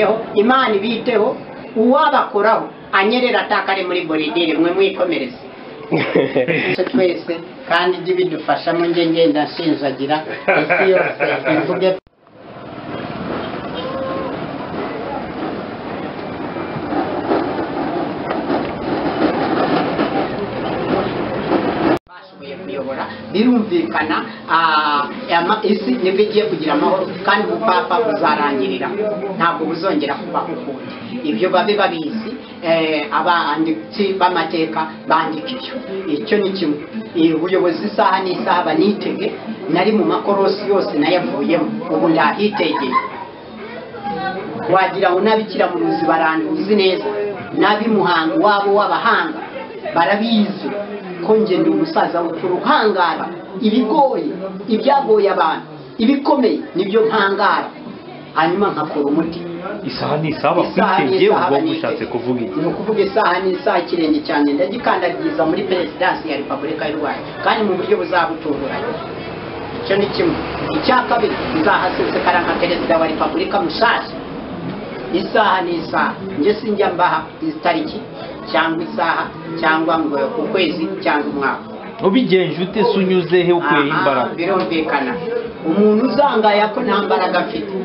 Yo, imana ibiteho uwabakoraho anyerera ataka ari muri boridire mwe mwikomereze Twe twese kandi ijye ibidufashamo njye ngenda nsinzagira isi yose ivuge bashoboye kuyobora birumvikana ah, ama- isi nibwo igiye kugira amahoro kandi ubupapa buzarangirira ntabwo buzongera kubaho ukundi ibyo babe babizi eh, abanditsi b'amateka bandika ibyo icyo ni kimwe Eh, ubuyobozi isaha n'isaha banitege nari mu makorosi yose nayavuyemo ubu ndahitegeye wagira ngo n'abikira mu ruzi baranduzi neza n'ab'imuhango wabo w'abahanga barabizi ko njye ndi umusaza w'ukuru uhangara ibigoye ibyagoye abantu ibikomeye nibyo mpangara hanyuma nkakora umuti isaha ni isaha Isaha bakwitegeye n'isaha ubwo banitege. ushatse kuvuga iki ni ukuvuga isaha n'isaha ikirenge cyanjye ndagikandagiza muri perezidansi ya repubulika y'u rwanda kandi mu buryo buzabutunguranye icyo ni kimwe icya kabiri nzahasesekara nka perezida wa repubulika mushasha isaha n'isaha njye sinjya mbaha itariki cyangwa isaha cyangwa ngo ukwezi cyangwa umwaka ubigenje ute se unyuze he ukuyeho Aha, imbaraga birumvikana umuntu uzangaya ko nta mbaraga afite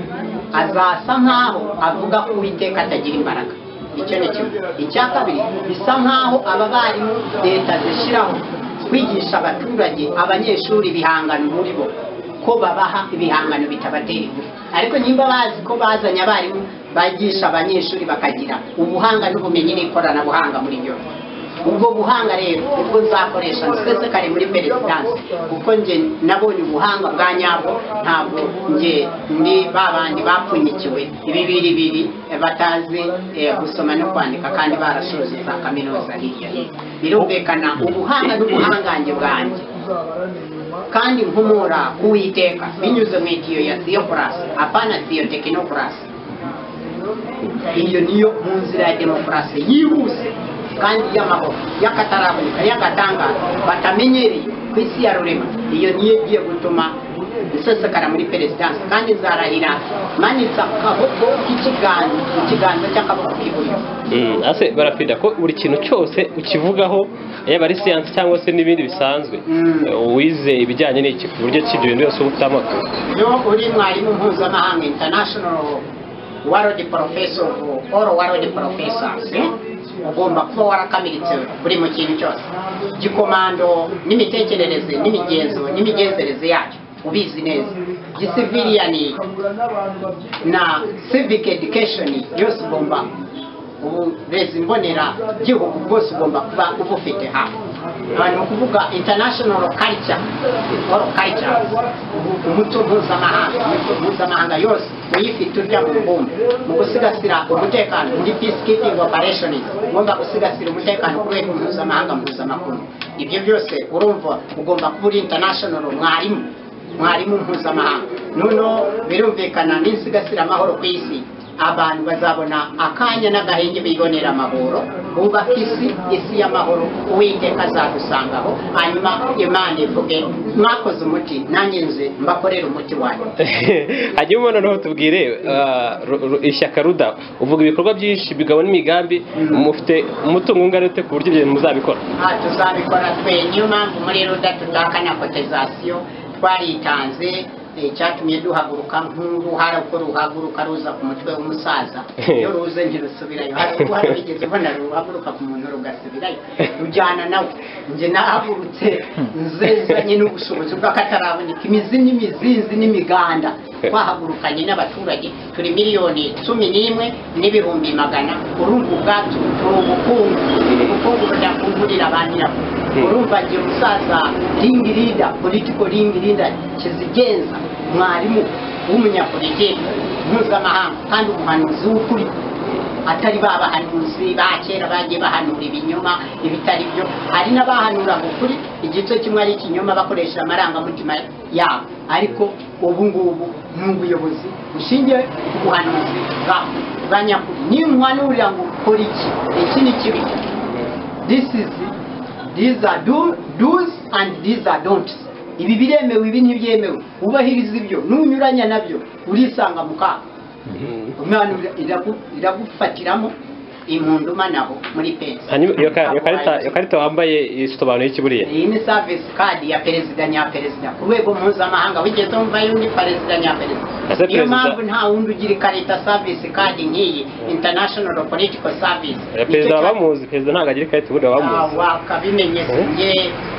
azasa nkaho avuga ko uwiteka atagira imbaraga icyo ni kimwe icya kabiri bisa nkaho aba barimu leta zishyiraho kwigisha abaturage abanyeshuri ibihangano muri bo ko babaha ibihangano bitabatera ingufu ariko niba bazi ko bazanye abarimu bigisha abanyeshuri bakagira ubuhanga n'ubumenyi n'ikoranabuhanga muri byose ubwo buhanga rero ubwo nzakoresha nsesekare muri perezidansi kuko njye nabonye ubuhanga bwa nyabwo ntabwo njye ndi ba bandi bapfunyikiwe ibibiribiri batazi eh, gusoma no kwandika kandi barashoje za kaminuza hirya hino birumvikana ubuhanga n'ubuhangange bwanjye kandi nkomora ku uwiteka binyuze mu itiyo ya theocracy apana theotechnocracy iyo niyo mu nzira ya demokarasi yihuse kandi y'amahoro y'akataraboneka y'agatangaza batamenyereye ku isi ya rurema iyo niyo igiye gutuma nsesekara muri perezidansi kandi nzarahira manitse akaboko k'ikiganza ikiganza cy'akaboko k'iburyo Mm, ase barapida ko buri kintu cyose ukivugaho yaba ari siyansi cyangwa se n'ibindi bisanzwe Mm. eh, wize ibijyanye n'iki ku buryo ki ibyo bintu byose uba ufite amakuru iyo uri mwarimu mpuzamahanga international warodi porofeso oro warodi porofesasi ugomba kuba warakamiritse buri mu kintu cyose gikomando n'imitekerereze n'imigenzo n'imigenzereze yacyo ubizi neza gisiviliyani na civic education yose ugomba uburezi mbonera gihugu bwose ugomba kuba ubufite hafi abantu ni ukuvuga international culture or cultures umuco mpuzamahanga imico mpuzamahanga yose uyifite urya mu mbumbe mu gusigasira umutekano muri peacekeeping operations ugomba gusigasira umutekano ku rwego mpuzamahanga mpuzamakungu ibyo byose urumva ugomba kuba uri international mwarimu mwarimu mpuzamahanga noneho birumvikana n'insigasira amahoro ku isi abantu bazabona akanya n'agahenge bibonera amahoro bubaka isi isi y'amahoro uwiteka azadusangaho hanyuma imana ivuge mwakoze umuti nanjye nze mbakorera umuti wanyu hanyuma noneho tubwire ah, ru- ru- ishyaka ruda uvuga ibikorwa byinshi bigabo n'imigambi mufite umutungo ungana ute ku buryo ibyo bintu muzabikora aha tuzabikora twe niyo mpamvu muri ruda tudahakana kotizasiyo twaritanze eh, cyatumye duhaguruka nk'uruhara uko ruhaguruka ruza ku mutwe w'umusaza iyo ruze ntirusubirayo hari uruhara wigeze ubona ruhaguruka ku muntu rugasubirayo rujyana nawe njye nahagurutse nzezanye n'ubushobozi bw'akataraboneka imizi n'imizinzi n'imiganda twahagurukanye n'abaturage turi miliyoni cumi n'imwe n'ibihumbi magana urumva ubwacu ni ubukungu ubukungu budakungurira ba nyirabwo urumva ngira umusaza ringi rida politiko ringi rida kizigenza mwarimu w'umunyapolitiki mpuzamahanga kandi umuhanuzi w'ukuri atari ba bahanuzi ba kera bagiye bahanura ibinyoma ibitari byo hari n'abahanuraga ukuri igice kimwe ari ikinyoma bakoresheje amarangamutima yabo ariko ubu ngubu ni ubuyobozi bushingiye ku buhanuzi bwa bwa nyakuri nimuhanurira ngo ukora iki iki ni kibi this is these are do, do's and these are don'ts ibi biremewe ibi ntibyemewe ubahiriza ibyo nunyuranya nabyo urisanga mu kaga umwana ira- iragu- iragufatiramo imunduma nabo muri pensi hanyuma iyo ka- iyo karita iyo karita wambaye isobanuye iki buriya iyi ni savisi kadi ya perezida nya perezida ku rwego mpuzamahanga wigeze wumva yundi perezida nya perezida Ese niyo perezida- mpamvu nta wundi ugira ikarita savisi kadi nk'iyi international political service Eh, perezida bamuzi perezida ntabwo agira ikarita ubundi bamuzi wakabimenye sinjye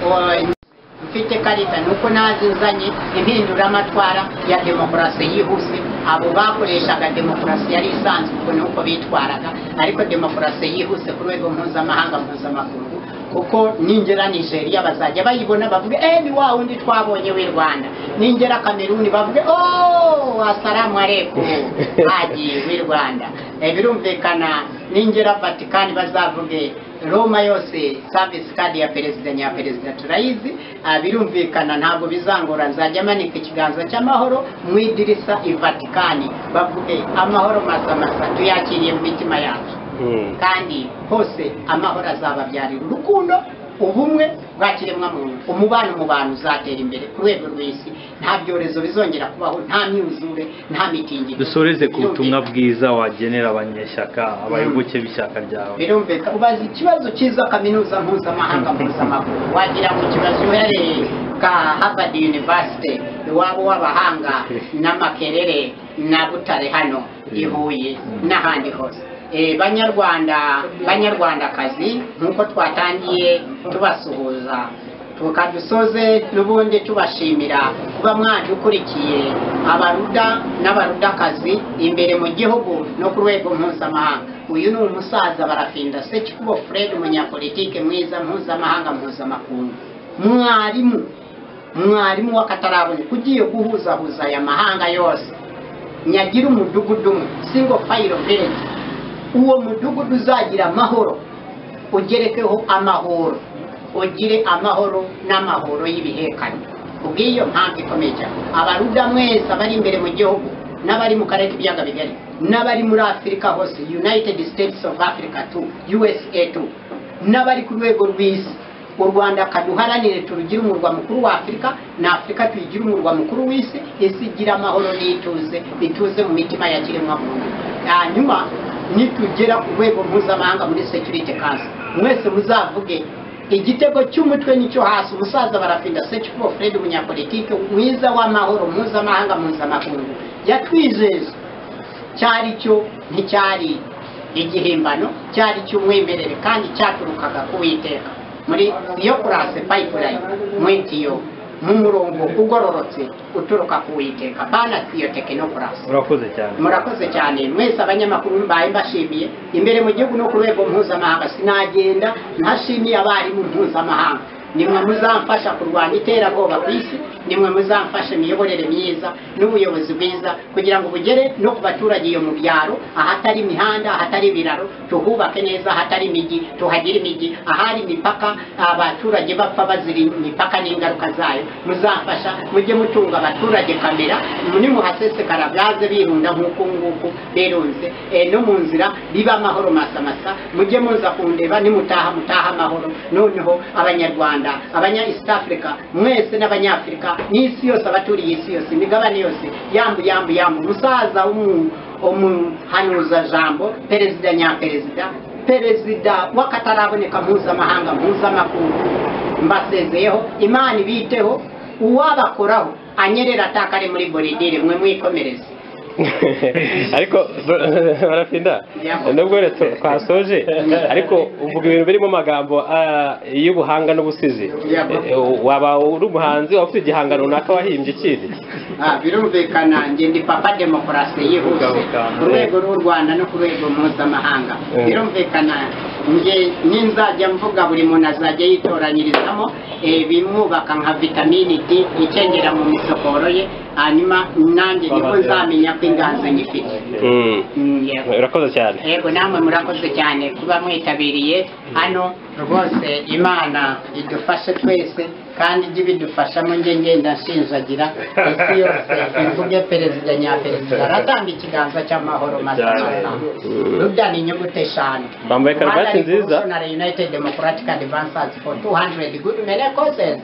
o- mfite karita ni uko nazizanye impinduramatwara ya demokarasi yihuse abo bakoreshaga demokarasi yari isanzwe ubwo ni uko bitwaraga ariko demokarasi yihuse ku rwego mpuzamahanga mpuzamakungu kuko ningera nigeria bazajya bayibona bavuge eh ni wa wundi twabonye w'i rwanda ningera kameruni bavuge oh asalamu aleikum haji w'i rwanda Eh, birumvikana ningera vatikani bazavuge roma yose service card ya perezida nya perezida turayizi ah, birumvikana ntabwo bizangora nzajya manika ikiganza cy'amahoro mu idirisa i vatikani bavuge amahoro masamasa tuyakiriye mu mitima yacu Mm. kandi hose amahoro azababyarira urukundo ubumwe bwa kiremwamuntu umubano mu bantu uzatera imbere ku rwego rw'isi nta byorezo bizongera kubaho nta myuzure nta mitingito dusoreze ku butumwa Birumvikana. bwiza wagenera abanyeshyaka abayoboke b'ishyaka ryawe birumvikana ubaza ikibazo cyiza kaminuza mpuzamahanga mpuzamaguru wagira ngo ikibazo uhereye ka harvard university iwabo w'abahanga n'amakerere na butare hano i huye n'ahandi hose Eh, banyarwanda banyarwandakazi nk'uko twatangiye tubasuhuza tukadusoze n'ubundi tubashimira kuba mwadukurikiye abaruda n'abarudakazi imbere mu gihugu no ku rwego mpuzamahanga uyu ni umusaza barafinda sekikubo fred umunyapolitike mwiza mpuzamahanga mpuzamakungu mwarimu mwarimu w'akatarabonye ugiye guhuzahuza aya mahanga yose nyagira umudugudu umwe single file village uwo mudugudu uzagira amahoro ugerekeho amahoro ugire amahoro n'amahoro y'ibihekane kubw'iyo mpamvu ikomeye cyane abaruda mwese bari imbere mu gihugu n'abari mu karere k'ibiyaga bigari n'abari muri afurika hose united states of africa tu usa tu n'abari ku rwego rw'isi u rwanda kaduharanire turugire umurwa mukuru wa afurika na afurika tuyigire umurwa mukuru w'isi isi igira amahoro n'ituze ituze mu mitima ya kiremwamuntu hanyuma nitugera ku rwego mpuzamahanga muri security council mwese muzavuge igitego cy'umutwe nicyo hasi umusaza barafinda secikubo fred umunyapolitike mwiza w'amahoro mpuzamahanga mpuzamakungu yatwizeza cyari cyo nticyari igihimbano cyari cy'umwimerere kandi cyaturukaga ku witeka muri iyo kurase pipeline mwitiyo mu murongo ugororotse uturuka ku witeka bana iyo tekinokrasi urakoze cyane murakoze cyane mwese abanyamakuru mbaye mbashimiye imbere mu gihugu no ku rwego mpuzamahanga sinagenda ntashimiye abarimu mpuzamahanga nimwe muzamfasha kurwanya iterabwoba ku isi nimwe muzamfasha imiyoborere myiza n'ubuyobozi bwiza kugira ngo bugere no ku baturage iyo mu byaro ahatari imihanda ahatari ibiraro tuhubake neza ahatari imijyi tuhagire imijyi ahari imipaka abaturage bapfa bazira imipaka n'ingaruka zayo muzamfasha mujye mutunga abaturage kamera nimuhasesekara gaze birunda nk'uku nguku berunze Eh, no mu nzira biba amahoro masamasa mujye muza kundeba nimutaha mutaha amahoro noneho abanyarwanda abanya east africa mwese n'abanyafurika n'isi yose abaturiye isi yose imigabane yose yambu yambu yambu umusaza w'umu- umuhanuza jambo perezida nyaperezida perezida w'akataraboneka mpuzamahanga mpuzamakungu mbasezeyeho imana ibiteho uwabakoraho anyerera atakare muri boridire mwe mwikomereze ariko barafinda Yeah. nubwo rero tu- twasoje ariko uvuga ibintu birimo amagambo ah, y'ubuhanga n'ubusizi Yeah. Eh, waba uri umuhanzi waba ufite igihangano runaka wahimbye ikindi Ah, birumvikana njye ndi papa demokarasi yihuse ku rwego rw'u rwanda no ku rwego mpuzamahanga Mm. birumvikana njye ninzajya mvuga buri muntu azajya yitoranyirizamo eh, bimwubaka nka vitamini d ikengera mu misokoro ye hanyuma nanjye niko nzamenya ko inganzo nyifite Mm. Mm, yego. urakoze cyane yego namwe murakoze cyane kuba mwitabiriye hano rwose imana idufashe twese kandi ijye ibidufashamo njye ngenda nshinjagira isi yose ivuge perezida nyaperezida aratanga ikiganza cy'amahoro masamasa rubya ni inyuguti eshanu Bambaye karuvati Rwanda nziza. Revolutionary United Democratic Advancers for 200 good many causes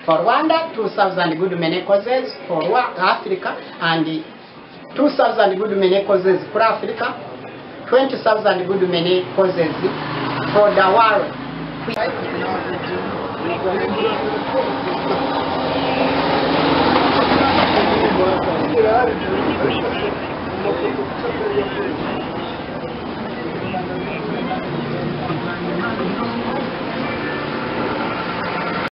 for Rwanda 2000 good many causes for Wa- Africa and 2,000 good men causes for Africa, 20,000 good men causes for the world.